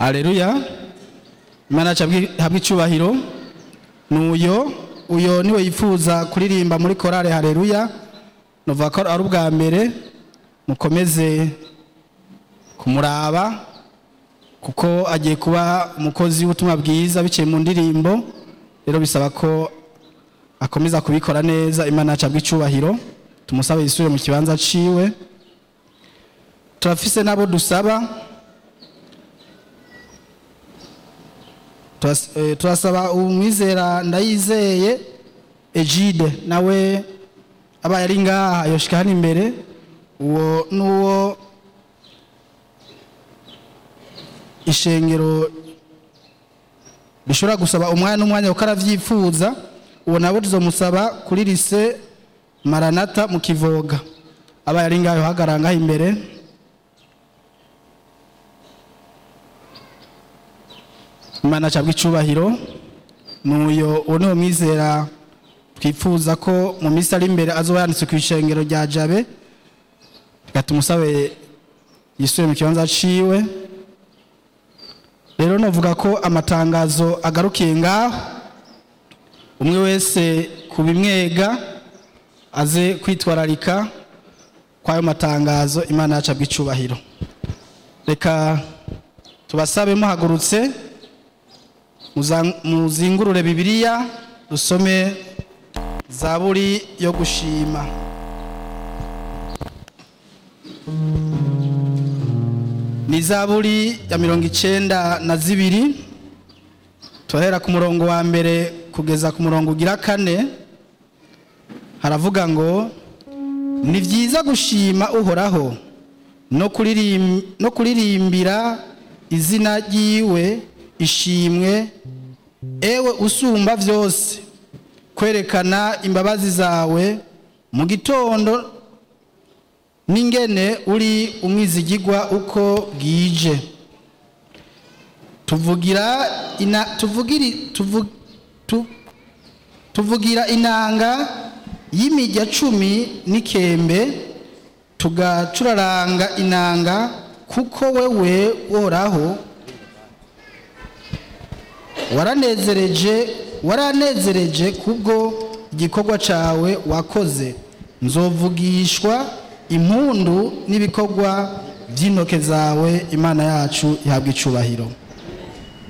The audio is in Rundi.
Aleluya. Imana yacu habwe icyubahiro. Nuyo uyo niwe yifuza kuririmba muri korale Haleluya. Nuvuga ko ari ubwa mbere mukomeze kumuraba kuko agiye kuba umukozi w'ubutumwa bwiza biciye mu ndirimbo rero bisaba ko akomeza kubikora neza imana yacu icyubahiro tumusabe yisubire mu kibanza ciwe turafise n'abo dusaba Turas- eh, turasaba umwizera ndayizeye egide nawe abaye ari ngaha yoshika hano imbere uwo n'uwo ishengero rishobora gusaba umwanya n'umwanya kuko aravyifuza uwo nabo tuzomusaba kuri lise maranata mu kivoga abaye ari ngaho hagarara ngaho imbere imana acabwa icubahiro nuyo uwo niwo mwizera twifuza ko mu minsi ari imbere azoba yanditse ku ishengero rya jabe reka tumusabe yisubiye mu kibanza ciwe rero novuga ko amatangazo agarukiye ngaho umwe wese ku bimwega aze kwitwararika kw'ayo matangazo imana yacu abwa icubahiro reka tubasabe muhagurutse muza- muzingurure bibiliya dusome zaburi yo gushima ni zaburi ya mirongo icenda na zibiri turahera ku murongo wa mbere kugeza ku murongo ugira kane haravuga ngo ni byiza gushima uhoraho no kuririm- no kuririmbira izina ryiwe ishimwe ewe usumba byose kwerekana imbabazi zawe mu gitondo n'ingene uri umwizigigwa uko bwije tuvugira ina tuvugiri tuvu, tu, tuvugira inanga y'imirya cumi n'ikembe tugacuraranga inanga kuko wewe woraho waranezereje waranezereje kubwo igikorwa cawe wakoze nzovugishwa impundu n'ibikorwa by'intoke zawe imana yacu ihabwa icubahiro